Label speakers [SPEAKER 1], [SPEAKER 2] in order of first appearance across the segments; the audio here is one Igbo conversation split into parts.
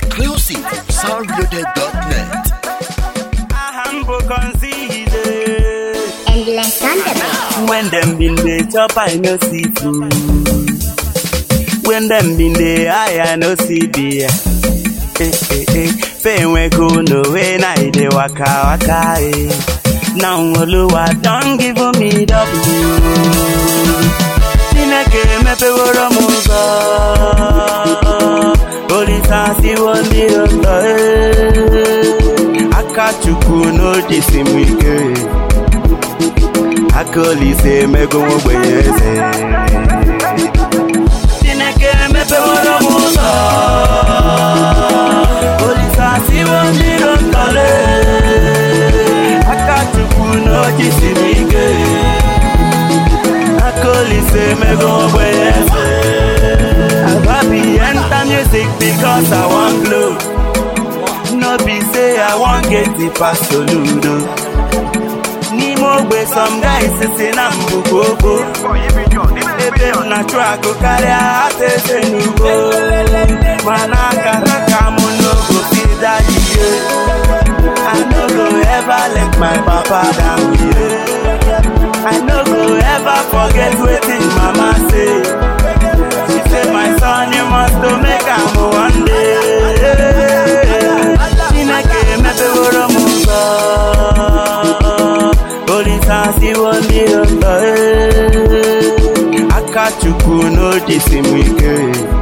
[SPEAKER 1] Exclusive from soundreloaded.net.
[SPEAKER 2] humble conceited.
[SPEAKER 3] Endless Thunderbird.
[SPEAKER 2] When them been dey chop, I no see food. When them been dey high, I no see beer. Eh, eh, eh. Pain we go no way, now I dey waka waka. Eh. Now Oluwa don give me W. Chineke mepeworo m ụzọ. Olisa siwo ndị ụzọ. eh. Aka Chukwu n'ojisi m ike. aka olise emego m ogbenye eze chineke emepeworo m ụzọ olise asiwo mmiri ntọle aka chukwu n'ojisi m ike aka olise emego m ogbenye eze agabi enter music because i wan blow no be say i wan get the pass soludo n'ime ogbe some guys si na mbụ gbogbo ebe m na-achụ akụ karịa ata eze n'ugbo mana akara ka m n'ogo fida ihe I no go ever let my papa down here I no go ever forget wetin mama say she say my son you must to make am one day Chineke emepeworo m ụzọ Olisa siwo mmiri ụzọ eh. aka chukwu n'ojisi m ike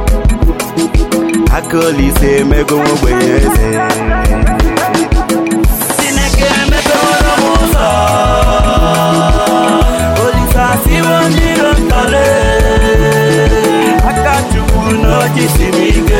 [SPEAKER 2] aka olise emego m ogbenye eze Chineke emepeworo m ụzọ Olisa siwo mmiri ụzọ eh. aka chukwu n'ojisi m ike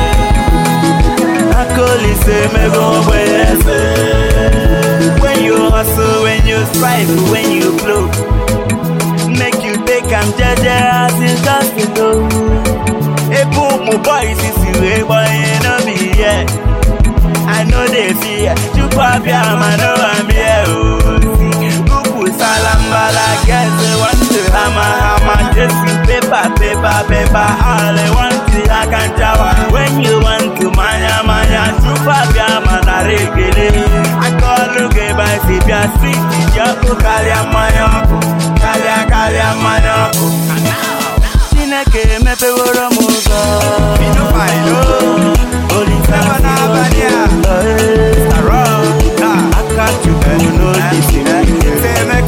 [SPEAKER 2] aka olise emego m ogbenye eze When you hustle, when you strive, when you blow, make you take am jeje as you just to go. Ebu mu boys is you a boy no be here. I know they fear. Chukwu abịa ma no am here oh. See, Ukwu salambala guys they want to hammer hammer just you paper paper paper all they want to akanjawa. When you want to manya manya Chukwu abịa ma na regele. Akọlụ ga-ebe si bịa street ji ọkụ karịa mmanya ọkụ karịa karịa mmanya ọkụ. Chineke emepeworo m ụzọ. Olise n'abalị a. Aka Chukwu n'ojisi m ike.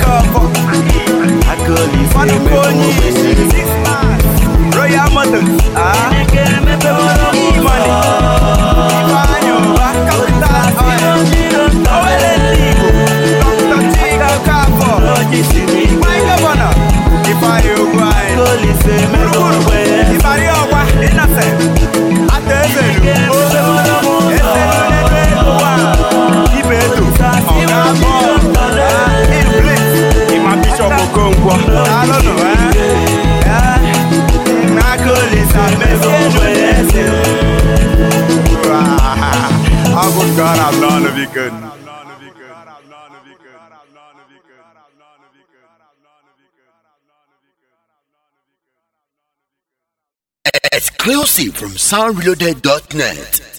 [SPEAKER 2] Aka Olise emego m ogbenye.
[SPEAKER 4] Royal Motors. Ah,
[SPEAKER 2] Chineke emepeworo m ụzọ.
[SPEAKER 4] Ifeanyi Uba, Capital Oil. Owele ndị Igbo. Dr. Chika Okafor.
[SPEAKER 2] N'ojisi m ike.
[SPEAKER 4] My Governor. Ifeanyi Ugwuanyi.
[SPEAKER 2] Aka Olise emego m ogbenye.
[SPEAKER 4] Ibari Ọgwa, Innocent. Ata Ezelu. O. Ezeluledo Egowa. Ibedu. Ọga Abụọ. Ah, Iblis. Ima Bishop Okonkwo. Alụnụ, eh? Eh, n'aka Olise emego m ogbenye eze. How good God have known of you good.
[SPEAKER 1] Exclusive from soundreloaded.net.